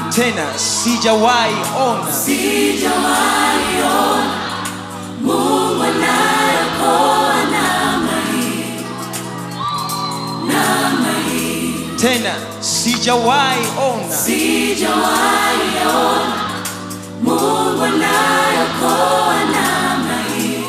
tena sijawahi ona sijawahi ona Mungu anayeokoa namna hii, namna hii. tena sijawahi ona Sijawahi ona Mungu anayeokoa namna hii,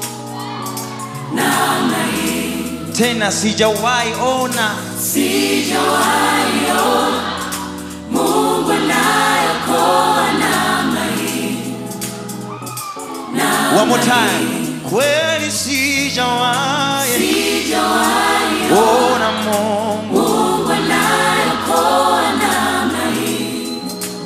namna hii. tena sijawahi ona Sijawahi ona Mungu anayeokoa namna hii, namna one more time kweli sijawahi Sijawahi ona Mungu Mungu anayeokoa namna hii,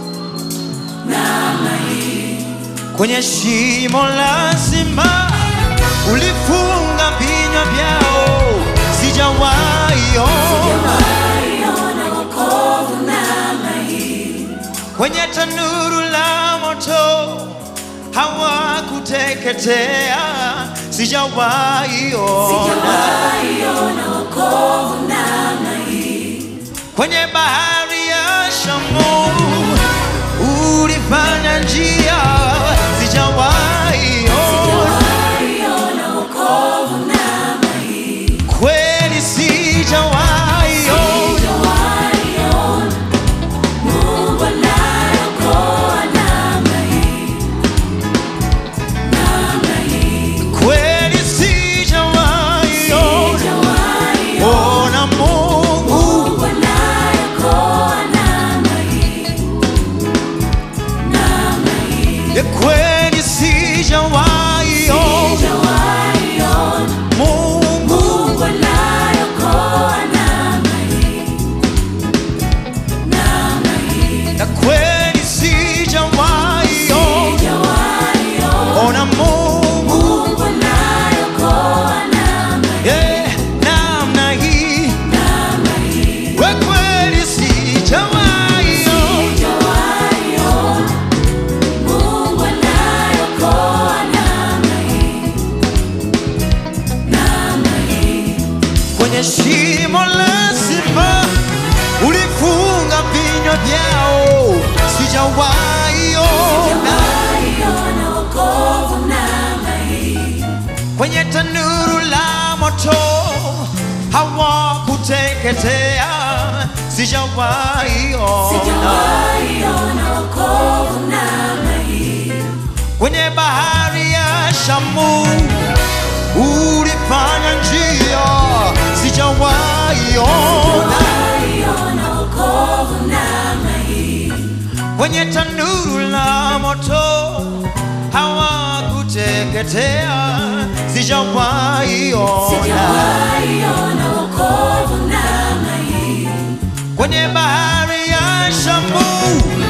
namna hii. kwenye shimo la simba ulifunga vinywa vyao sijawahi ona Sijawahi ona wokovu namna hii, kwenye tanuru la moto hawakuteketea sijawahi ona sijawahi ona wokovu namna hii, kwenye bahari ya Shamu ulifanya njia sijawahi ona sijawahi ona wokovu namna hii, kweli sijawahi ona sijawahi ona Mungu anayeokoa namna hii, namna hii. kweli sijawahi ona Sijawahi ona ona Mungu Mungu anayeokoa namna hii, namna hii. ya kweli sijawahi ona Sijawahi ona Mungu Mungu anayeokoa namna hii, namna hii. ya kweli sijawahi ona Sijawahi ona ona Mungu Mungu anayeokoa namna hii, yeah, namna hii namna hii. Kwa kweli sijawahi ona Sijawahi ona Mungu anayeokoa namna hii, namna hii. kwenye shimo la simba ulifunga vinywa vyao sijawahi ona Sijawahi ona wokovu namna hii, kwenye tanuru la moto hawakuteketea sijawahi ona sijawahi ona wokovu namna hii, kwenye bahari ya Shamu ulifanya njia sijawahi ona sijawahi ona wokovu namna hii, kwenye tanuru la moto hawakuteketea sijawahi ona sijawahi ona wokovu namna hii, kwenye bahari ya Shamu